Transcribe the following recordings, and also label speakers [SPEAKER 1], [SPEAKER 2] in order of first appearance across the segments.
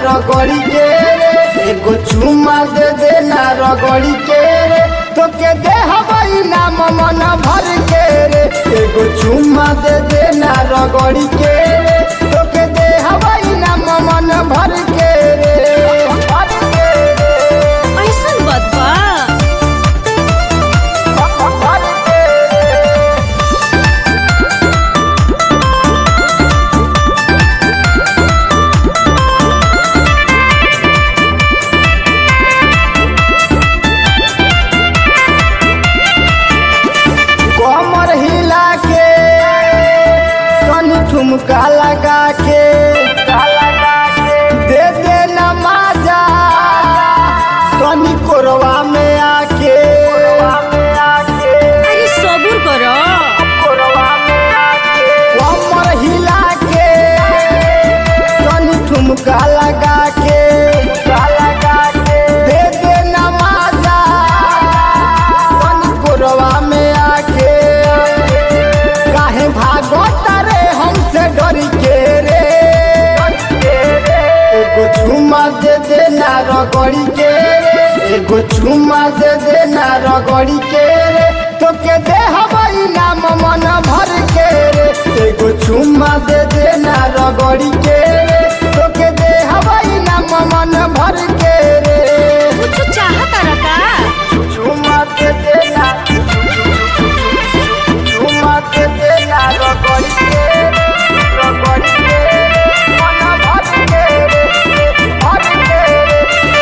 [SPEAKER 1] रगड़ी के रे एगो चुम्मा दे देना रगड़ी के रे तो के दे हवाई नाम मन भर के रे एगो चुम्मा दे देना रगड़ी के रे तो के दे हवाई नाम मन भर के रे भर के रे
[SPEAKER 2] ऐसन बात बा
[SPEAKER 1] भर के रे कमर हिला के तनी ठुमका लगा के दे दे नमाजा तनी कोरवा में आके
[SPEAKER 2] अरे सबूर करो
[SPEAKER 1] कमर हिला के तनी ठुमका लगा के दे दे नमाजा तनी कोरवा में आके काहे भागत रे हमसे डर के रे एगो चुम्मा दे देना रगड़ी के रे एगो चुम्मा दे देना रगड़ी के रे तो के दे हवाई नाम मन भर के रे एगो चुम्मा दे देना रगड़ी के रे तो के दे हवाई नाम मन भर के रे
[SPEAKER 2] कुछ चाहता रका
[SPEAKER 1] चुम्मा दे देना चुम्मा दे देना रगड़ी के रे रगड़ी के रे मन भर के रे भर के रे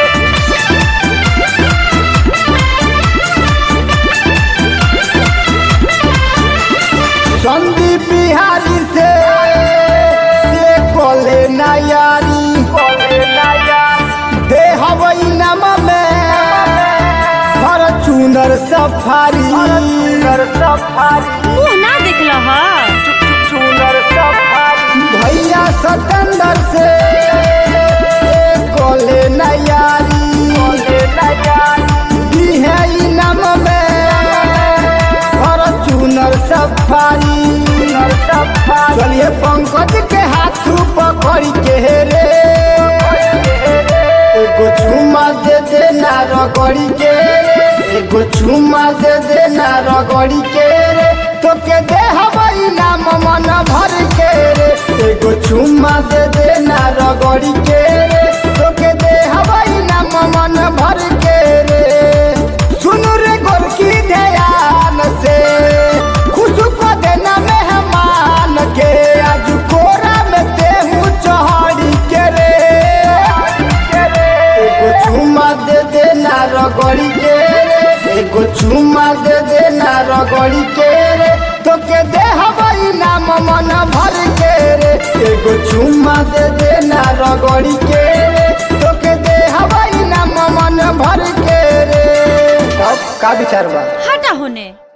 [SPEAKER 1] संदीप बिहारी से ये कोले नायारी दे हवई नम में हर चुनर सफारी
[SPEAKER 2] मुंह ना देखल ह
[SPEAKER 1] भैया सतंदर से ये कोले नायारी दी है ई नम में हर चुनर सफारी चलिए पंकज के हाथ पकड़ के रे एगो चुम्मा दे देना रगड़ी के रे एगो चुम्मा दे देना रगड़ी के रे तो के दे हवाई नाम मन भर के रे एगो चुम्मा दे देना रगड़ी के रे तो के दे हवाई नाम मन भर के रे सुनु रे गोरकी ध्यान से खुश को देना मेहमान के आज कोरा में देहू चढ़ी के रे एगो चुम्मा दे देना रगड़ी के रे एगो चुम्मा दे देना रगड़ी के रे तो के दे हवाई नाम मन भर के रे एगो चुम्मा दे देना रगड़ी के रे तो के दे हवाई नाम मन भर के रे अब का विचार बा
[SPEAKER 2] हटा होने